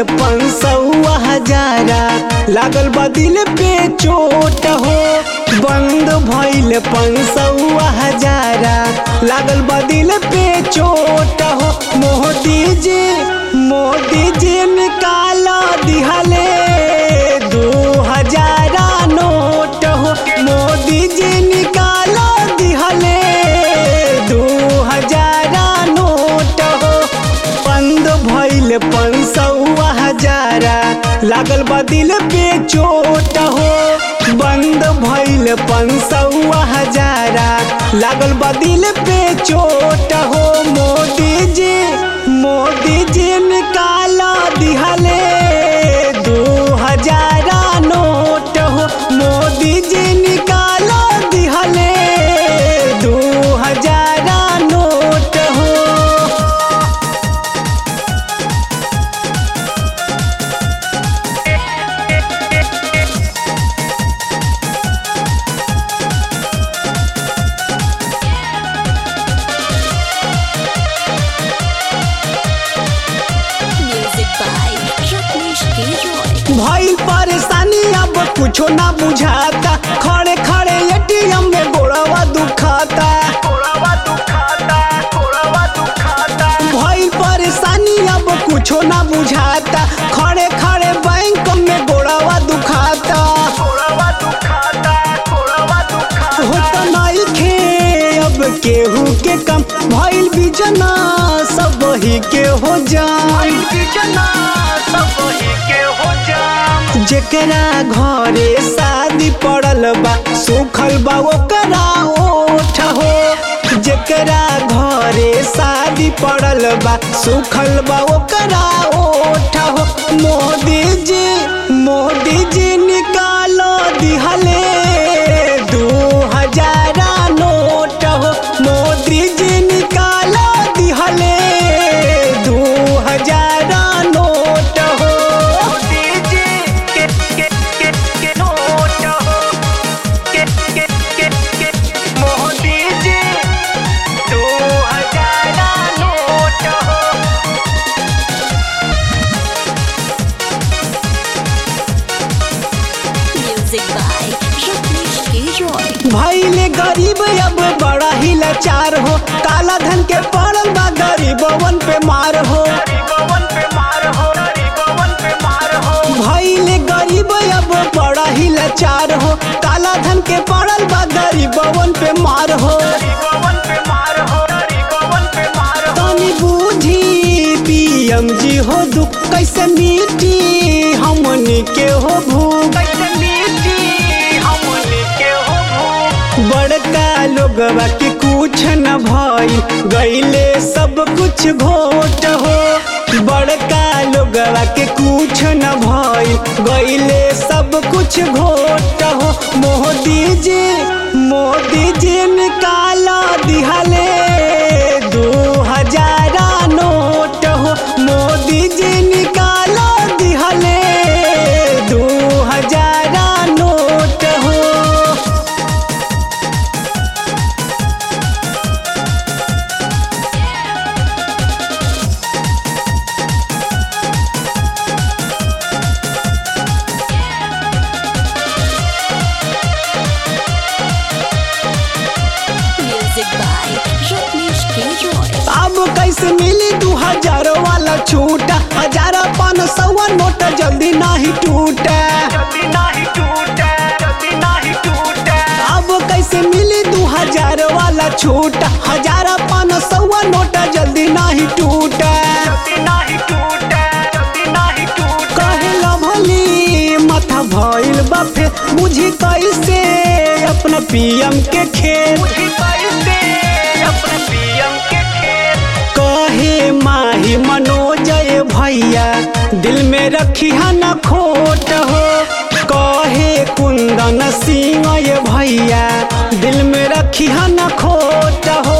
पंसौआ हजारा लागल बा दिल पे चोट हो बंद भइल पंसौआ हजारा लागल बा दिल पे चोट हो मोदी जी मोदी जी निकाल दिहले दू हजारा नोट हो मोदी जी निकाल दिहले दू हजारा नोट हो बंद भइल पंसौआ हजारा लागल बा दिल पे चोट हो बंद भइल पंसौआ हजारा लागल बा दिल पे चोट हो मोदी जी मोदी जी निकाल दिहले दू हजारा नोट हो मोदी जी निकाल दिहले दू हजारा नोट हो Music by Rajneesh Giroy. भइल परेशानी अब कुछो ना बुझाता खड़े खड़े एटीएम में गोड़वा दुखाता भइल परेशानी अब कुछो ना बुझाता खड़े खड़े बैंक में गोड़वा दुखाता होता नइखे अब केहू के कम भइल बिजना सब ही के हो जान जेकरा घरे शादी पड़ल बा सुखल बा ओकरा ओठ हो जेकरा घरे शादी पड़ल बा सुखल बा ओकरा ओठ हो मोदी जी मोदी जी निकालो दिहले दू हजारा नोट हो मोदी जी निकालो दिहले दू हजारा नोट हो Music by Rajneesh Giroy. भैले गरीब अब बड़ा ही लाचार हो काला धन के पड़ल बा गरीबवन पे मार हो भैले गरीब अब बड़ा ही लाचार हो काला धन के पड़ल बा गरीबवन पे मार हो तनी बूझी पीएम जी हो दुख कैसे मिटी हमनी के हो भूख बड़का लोगवा के कुछ न भई गईले सब कुछ घोट हो बड़का लोगवा के कुछ न भई गईले सब कुछ घोट हो मोदी जी मोदी जी निकाल दिहले दू हजारा नोट हो मोदी जी निकाल दिहले दू हजारा नोट हो Music by Rajneesh Giroy. अब कैसे मिली दू हजार वाला छूटा हजार पाँच सौ नोट जल्दी नहीं टूटा अब कैसे मिली दू हजार वाला छूटा हजार पाँच सौ नोट जल्दी नहीं टूटा कहेला भली माथा भइल बाफे बुझी कैसे अपना पीएम के खेत कहे माही मनोजय भैया दिल में रखी न खोट हो कहे कुंदन सिंह ये भैया दिल में रखी न खोट हो